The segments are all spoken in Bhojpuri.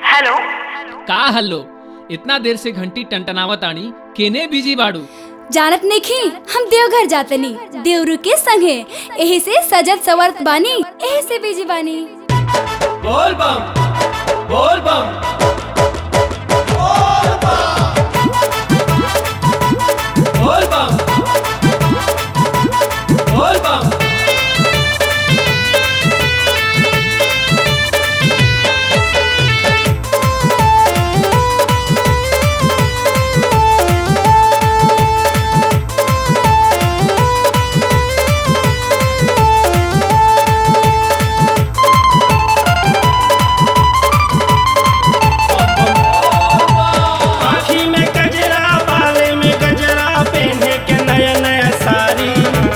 हेलो का हल्लो इतना देर से घंटी टंटनावत आनी केने बिजी बाड़ू जानत नहीं हम देवघर जातनी देवरू के संगे एही से सजत सवरत बानी एही से बिजी बानी बोल बम बोल बम बोल बम बोल बम आँखी में गजरा बाले में गजरा पहने के नया नया साड़ी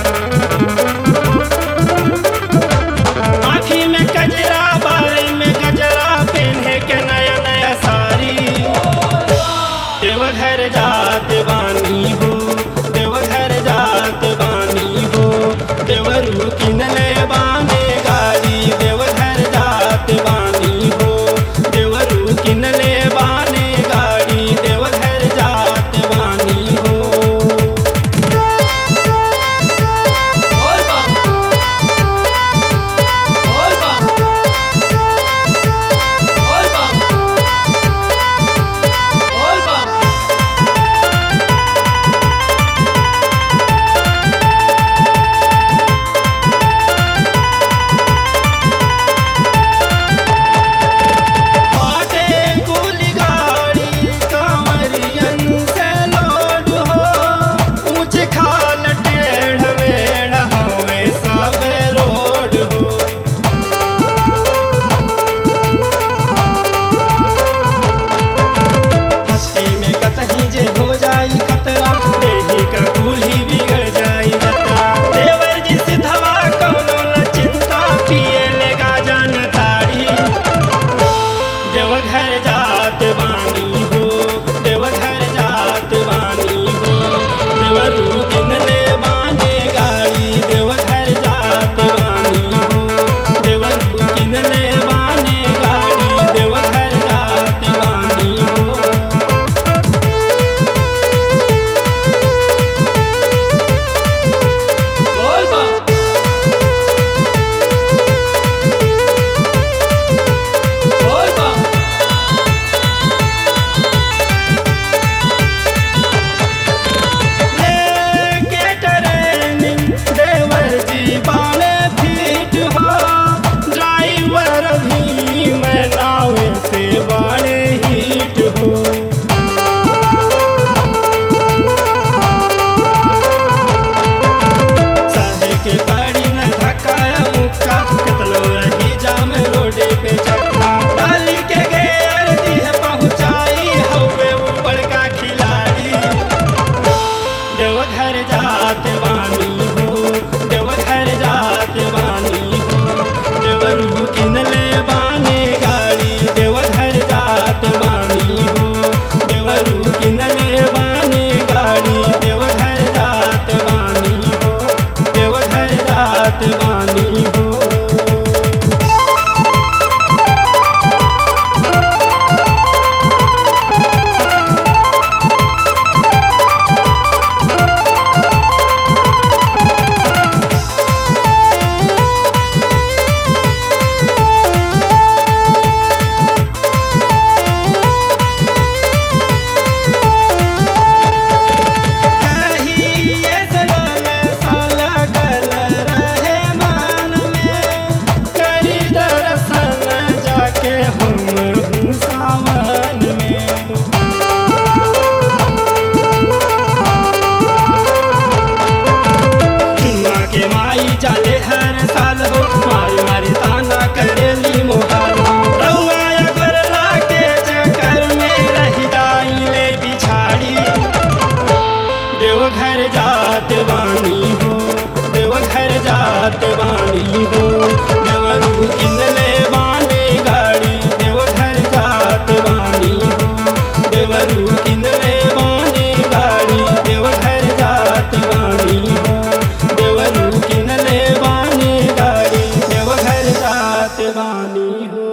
आँखी में गजरा बाले में गजरा पहने के नया नया साड़ी देवघर जात बानी हो देवघर जात बानी हो देवरू किनले बाने गाड़ी देवघर जात बानी हो देवरू किनले बाने गाड़ी देवघर जात बानी हो बोल बम बोल बम बोल बम बोल बम बाटे कुली गाड़ी कांवरियन से लोड हो ऊंच खाल टेढ़ मेढ़ हवे सब रोड हो हस्ती में कतही जे हो जाई खतरा देही का दूल्ही बिगड़ जाई जतरा देवर जी सिधवा कौनो न चिंता पिए लेगा जान तारी देवघर जात बानी हो देवघर जात बानी हो देवरू किनले बाने गाड़ी देवघर जात बानी हो देवरू किनले बाने गाड़ी देवघर जात बानी हो बोल बम बोल बम लेके ट्रेनिंग देवर जी बाले फीट हो ड्राइवर भी मैं नाव से बाले हीट हो साहे के गाड़ी में धक्काया मुक्का कितनो रही जाम रोडे पे चक्का डाली के गेर दी है पहुंचाई हवे ऊपर का खिलाड़ी देवघर जात बानी हो देवघर जात बानी हो देवरू किनले बाने गाड़ी देवघर जात बानी हो देवरू किनले बाने गाड़ी देवघर जात बानी हो देवघर जात बानी हो कहिए सलाल साला गल रहे मान में करी दर्शन जाके हम हूँ सावन में चुना के माई जाले हर साल हो मारी मारी ताना करेली मोहाल रउआ अगर लाके चक्कर में रह जाई ले बिछाड़ी देवघर जात बानी हो देवघर जात बानी हो देवरू किनले बाने गाड़ी देवघर जात बानी हो देवरू किनले बाने गाड़ी देवघर जात बानी हो देवरू किनले बाने गाड़ी देवघर जात बानी हो